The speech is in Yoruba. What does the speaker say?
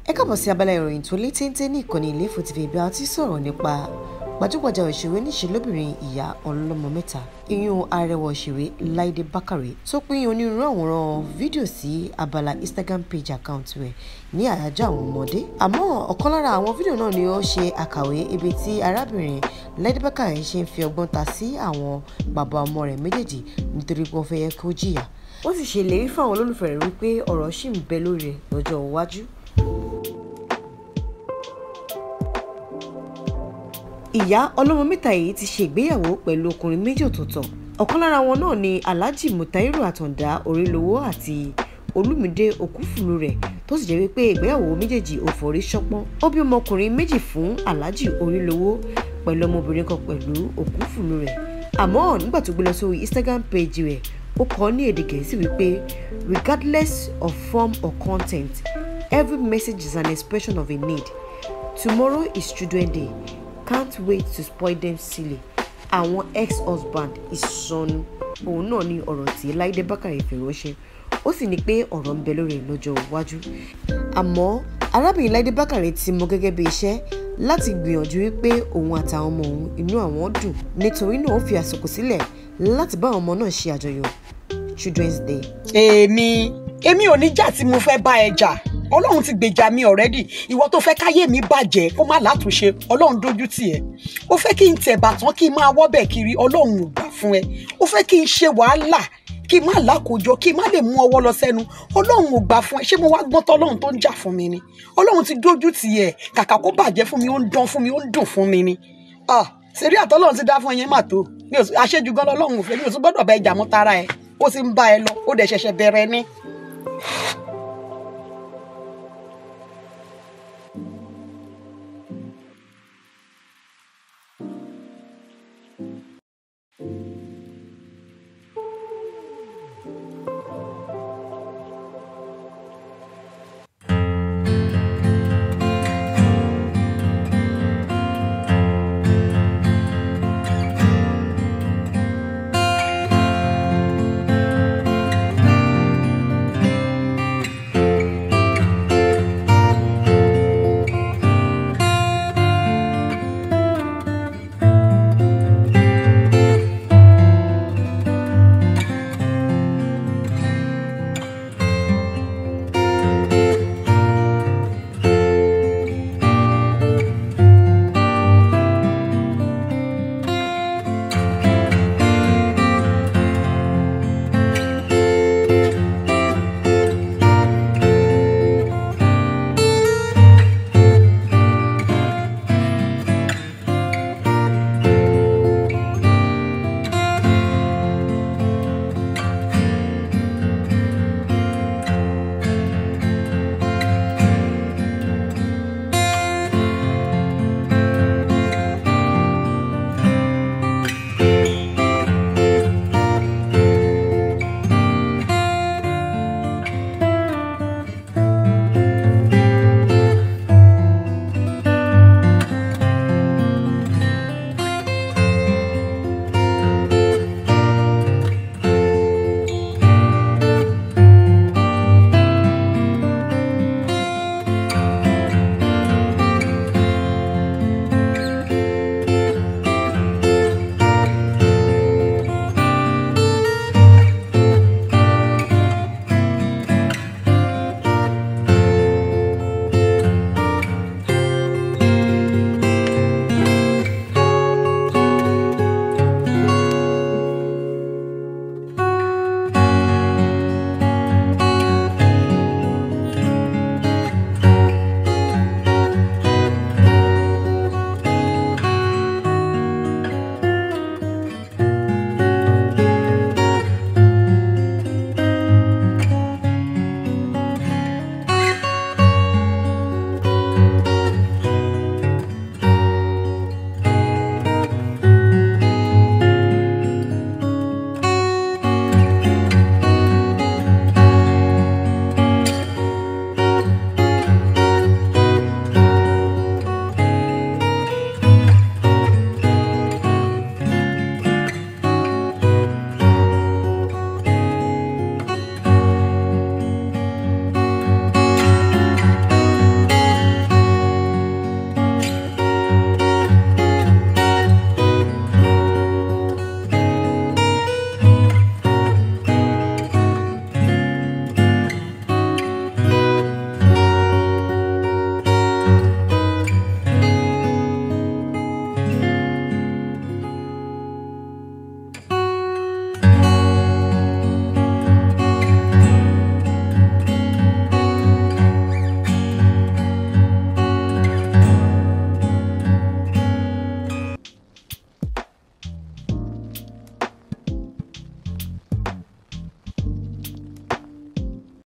ẹ káàbọ̀ sí abala ìròyìn tó lé téńté ní ìkànnì Ilé-Ifò TV bí a ti sọ̀rọ̀ nípa gbajúgbajà òṣèré níṣe lóbìnrin ìyá ọlọ́mọ mẹ́ta ìyún arẹwà òṣèré Láìdé Bákàrè tó pín onírúurú àwòrán fídíò sí abala Instagram page account rẹ̀ ní àyájọ́ àwọn ọmọdé àmọ́ ọ̀kan lára àwọn fídíò náà ni ó ṣe àkàwé ibi tí arábìnrin Láìdé Bákàrè ṣe ń fi ọgbọ́n ta sí àwọn bàbá ọmọ rẹ̀ méjèèjì nítorí pé wọ́n fẹ́ yẹ kó jìyà wọ́n sì ṣèlérí fáwọn olólùfẹ́ rẹ̀ wípé ọ̀rọ̀ ṣì ń bẹ lórí rẹ̀ lọ́jọ́ iwájú ìyá ọlọ́mọ mẹ́ta yìí ti ṣe ìgbéyàwó pẹ̀lú ọkùnrin méjì ọ̀tọ̀ọ̀tọ̀ ọ̀kan lára wọn náà ni alhaji mutairu àtàndá orílowó àti olúmídé òkúfùlù rẹ̀ tó sì jẹ́ wípé ìgbéyàwó méjèèjì ò forí ṣọpọ́n ó bí ọmọkùnrin méjì fún alhaji orílowó pẹ̀lú ọmọbìnrin kan pẹ̀lú òkúfùlù rẹ̀ àmọ́ nígbà tó gbé lọ sórí instagram page rẹ̀ ó kọ ní èdè gẹ̀ẹ́sì wípé regardless of form or content every message is an expression of a need tomorrow is children day can't wait to spoil them silly àwọn ex-husband ìsọnù òun náà ni ọ̀rọ̀ tí Láìdé Bákàrè fi ránṣẹ́ ó sì ní pé ọ̀rọ̀ ń bẹ lórí ẹ̀ lọ́jọ́ iwájú àmọ́ arábìnrin Láìdé Bákàrè ti mọ gẹ́gẹ́ bí iṣẹ́ láti gbìyànjú wípé òun àtàwọn ọmọ òun inú àwọn dùn nítorí náà ó fi àsìkò sílẹ̀ láti bá àwọn ọmọ náà ṣe àjọyọ̀ Children's Day. èmi èmi ò ní jà tí mo fẹ́ bá ẹ jà ọlọ́run ti gbèjà mi ọ̀rẹ́dì ìwọ tó fẹ́ káyé mi bàjẹ́ kó má látúnṣe ọlọ́run dójú tì ẹ́ ó fẹ́ kí n tẹ̀ bàtán kí n máa wọ́bẹ̀ kiri ọlọ́run ò gbà fún ẹ ó fẹ́ kí n ṣe wàhálà kí n má lákòójọ kí n má lè mú ọwọ́ lọ sẹ́nu ọlọ́run ò gbà fún ẹ ṣé mo wá gbọ́n tọ́lọ́run tó ń jà fún mi ni ọlọ́run ti dójú tì ẹ́ kàkà kó bàjẹ́ fún mi ó ń dán fún mi ó ń dùn fún mi ni ah ṣeré àtọ́lọ́run ti dá fún ẹyẹn mà tó àṣejù gan lọ́lọ́run ò fẹ́ mi ò tún gbọ́dọ̀ bá ẹ jà mọ́ tara ẹ ó sì ń bá ẹ lọ ó dẹ̀ ṣẹ̀ṣẹ̀ bẹ̀rẹ̀ ni.